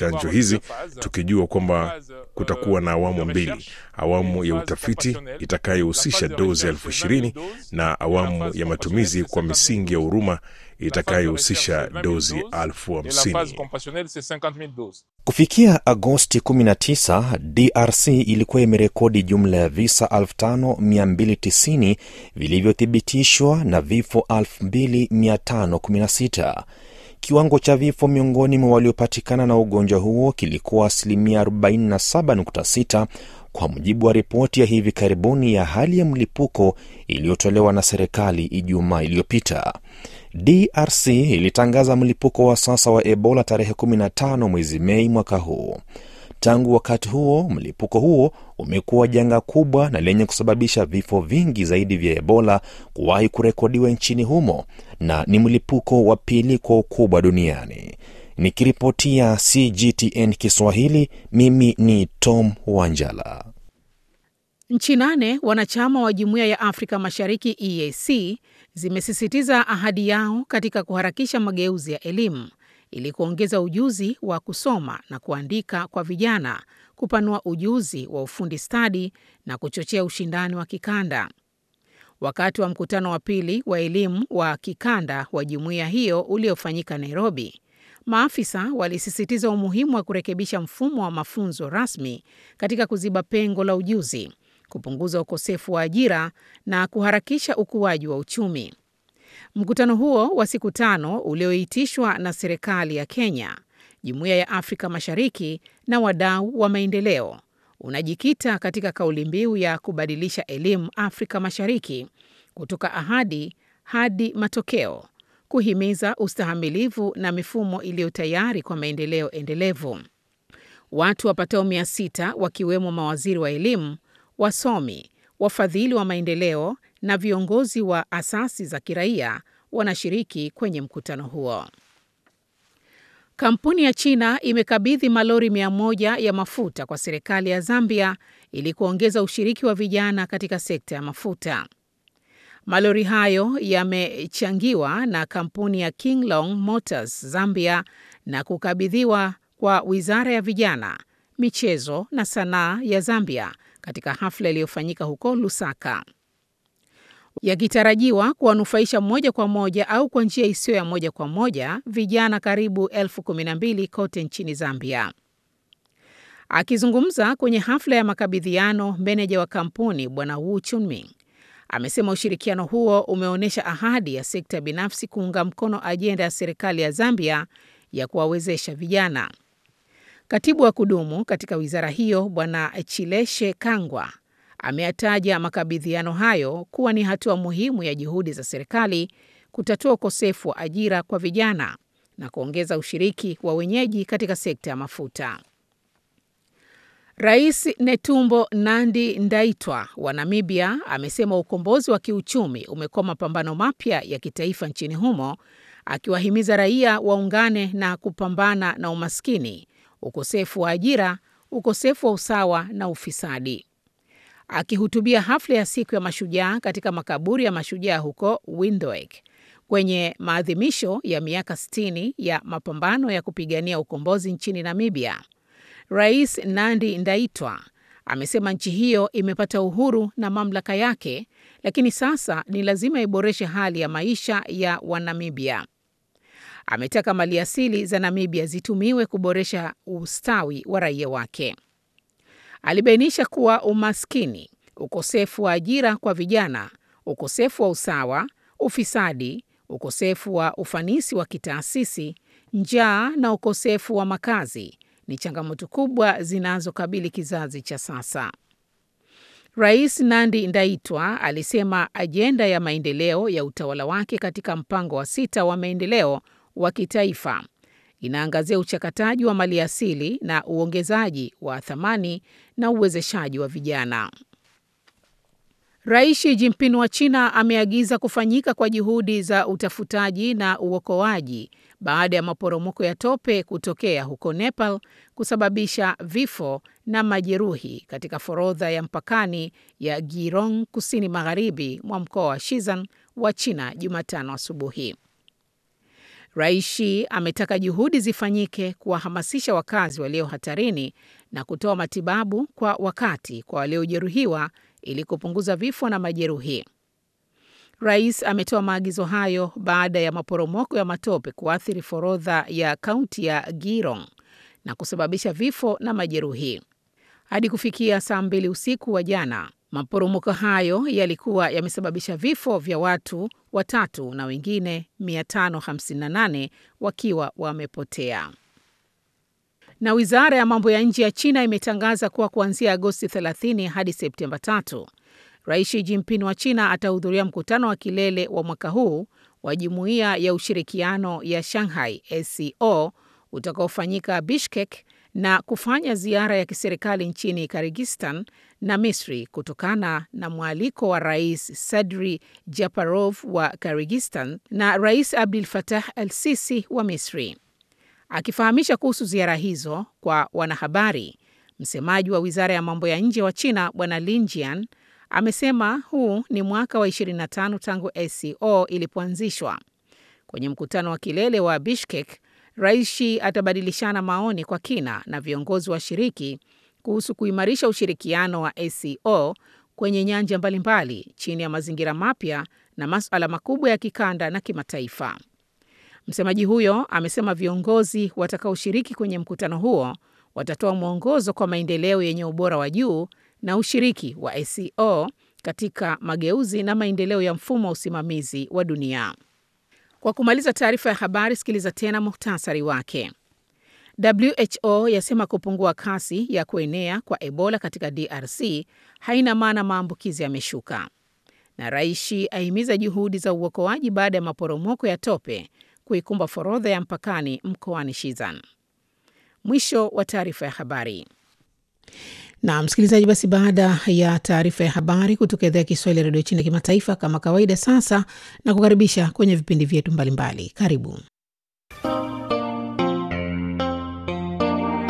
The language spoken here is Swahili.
chanjo hizi, tukijua kwamba kutakuwa na awamu mbili, awamu ya utafiti itakayohusisha dozi elfu ishirini na awamu ya matumizi kwa misingi ya huruma itakayohusisha dozi elfu hamsini. Kufikia Agosti 19, DRC ilikuwa imerekodi jumla ya visa 5290 vilivyothibitishwa na vifo 2516. Kiwango cha vifo miongoni mwa waliopatikana na ugonjwa huo kilikuwa asilimia 47.6 kwa mujibu wa ripoti ya hivi karibuni ya hali ya mlipuko iliyotolewa na serikali Ijumaa iliyopita. DRC ilitangaza mlipuko wa sasa wa Ebola tarehe 15 mwezi Mei mwaka huu. Tangu wakati huo, mlipuko huo umekuwa janga kubwa na lenye kusababisha vifo vingi zaidi vya Ebola kuwahi kurekodiwa nchini humo na ni mlipuko wa pili kwa ukubwa duniani. Nikiripotia CGTN Kiswahili, mimi ni Tom Wanjala. Nchi nane wanachama wa Jumuiya ya Afrika Mashariki EAC zimesisitiza ahadi yao katika kuharakisha mageuzi ya elimu ili kuongeza ujuzi wa kusoma na kuandika kwa vijana, kupanua ujuzi wa ufundi stadi na kuchochea ushindani wa kikanda. Wakati wa mkutano wa pili wa elimu wa kikanda wa jumuiya hiyo uliofanyika Nairobi, maafisa walisisitiza umuhimu wa kurekebisha mfumo wa mafunzo rasmi katika kuziba pengo la ujuzi, kupunguza ukosefu wa ajira na kuharakisha ukuaji wa uchumi. Mkutano huo wa siku tano ulioitishwa na serikali ya Kenya, Jumuiya ya Afrika Mashariki na wadau wa maendeleo unajikita katika kauli mbiu ya kubadilisha elimu Afrika Mashariki kutoka ahadi hadi matokeo, kuhimiza ustahamilivu na mifumo iliyo tayari kwa maendeleo endelevu. Watu wapatao mia sita wakiwemo mawaziri wa elimu, wasomi, wafadhili wa maendeleo na viongozi wa asasi za kiraia wanashiriki kwenye mkutano huo. Kampuni ya China imekabidhi malori mia moja ya mafuta kwa serikali ya Zambia ili kuongeza ushiriki wa vijana katika sekta ya mafuta. Malori hayo yamechangiwa na kampuni ya Kinglong Motors Zambia na kukabidhiwa kwa Wizara ya Vijana, Michezo na Sanaa ya Zambia katika hafla iliyofanyika huko Lusaka yakitarajiwa kuwanufaisha moja kwa moja au kwa njia isiyo ya moja kwa moja vijana karibu elfu kumi na mbili kote nchini Zambia. Akizungumza kwenye hafla ya makabidhiano, meneja wa kampuni Bwana Wu Chunming amesema ushirikiano huo umeonyesha ahadi ya sekta binafsi kuunga mkono ajenda ya serikali ya Zambia ya kuwawezesha vijana. Katibu wa kudumu katika wizara hiyo Bwana Chileshe Kangwa ameyataja makabidhiano hayo kuwa ni hatua muhimu ya juhudi za serikali kutatua ukosefu wa ajira kwa vijana na kuongeza ushiriki wa wenyeji katika sekta ya mafuta. Rais Netumbo Nandi Ndaitwa wa Namibia amesema ukombozi wa kiuchumi umekuwa mapambano mapya ya kitaifa nchini humo, akiwahimiza raia waungane na kupambana na umaskini, ukosefu wa ajira, ukosefu wa usawa na ufisadi. Akihutubia hafla ya siku ya mashujaa katika makaburi ya mashujaa huko Windhoek kwenye maadhimisho ya miaka 60 ya mapambano ya kupigania ukombozi nchini Namibia, Rais Nandi Ndaitwa amesema nchi hiyo imepata uhuru na mamlaka yake, lakini sasa ni lazima iboreshe hali ya maisha ya Wanamibia. Ametaka maliasili za Namibia zitumiwe kuboresha ustawi wa raia wake. Alibainisha kuwa umaskini, ukosefu wa ajira kwa vijana, ukosefu wa usawa, ufisadi, ukosefu wa ufanisi wa kitaasisi, njaa na ukosefu wa makazi ni changamoto kubwa zinazokabili kizazi cha sasa. Rais Nandi Ndaitwa alisema ajenda ya maendeleo ya utawala wake katika mpango wa sita wa maendeleo wa kitaifa inaangazia uchakataji wa maliasili na uongezaji wa thamani na uwezeshaji wa vijana. Rais Xi Jinping wa China ameagiza kufanyika kwa juhudi za utafutaji na uokoaji baada ya maporomoko ya tope kutokea huko Nepal kusababisha vifo na majeruhi katika forodha ya mpakani ya Girong kusini magharibi mwa mkoa wa Shizan wa China Jumatano asubuhi. Raishi ametaka juhudi zifanyike kuwahamasisha wakazi walio hatarini na kutoa matibabu kwa wakati kwa waliojeruhiwa ili kupunguza vifo na majeruhi. Rais ametoa maagizo hayo baada ya maporomoko ya matope kuathiri forodha ya kaunti ya Girong na kusababisha vifo na majeruhi. Hadi kufikia saa mbili usiku wa jana, maporomoko hayo yalikuwa yamesababisha vifo vya watu watatu na wengine 558 wakiwa wamepotea. Na wizara ya mambo ya nje ya China imetangaza kuwa kuanzia Agosti 30 hadi Septemba 3 Rais Xi Jinping wa China atahudhuria mkutano wa kilele wa mwaka huu wa Jumuiya ya Ushirikiano ya Shanghai SCO utakaofanyika Bishkek na kufanya ziara ya kiserikali nchini Kyrgyzstan na Misri kutokana na mwaliko wa Rais Sadri Japarov wa Kyrgyzstan na Rais Abdel Fattah al-Sisi wa Misri. Akifahamisha kuhusu ziara hizo kwa wanahabari, msemaji wa Wizara ya Mambo ya Nje wa China Bwana Lin Jian amesema huu ni mwaka wa 25 tangu SCO ilipoanzishwa. Kwenye mkutano wa kilele wa Bishkek, Rais Xi atabadilishana maoni kwa kina na viongozi washiriki kuhusu kuimarisha ushirikiano wa SCO kwenye nyanja mbalimbali chini ya mazingira mapya na masuala makubwa ya kikanda na kimataifa. Msemaji huyo amesema viongozi watakaoshiriki kwenye mkutano huo watatoa mwongozo kwa maendeleo yenye ubora wa juu na ushiriki wa SCO katika mageuzi na maendeleo ya mfumo wa usimamizi wa dunia. Kwa kumaliza taarifa ya habari, sikiliza tena muhtasari wake. WHO yasema kupungua kasi ya kuenea kwa Ebola katika DRC haina maana maambukizi yameshuka. Na Raishi ahimiza juhudi za uokoaji baada ya maporomoko ya tope kuikumba forodha ya mpakani mkoani Shizan. Mwisho wa taarifa ya habari. Na msikilizaji, basi baada ya taarifa ya habari kutoka idhaa ya Kiswahili ya redio China kimataifa, kama kawaida, sasa na kukaribisha kwenye vipindi vyetu mbalimbali. Karibu.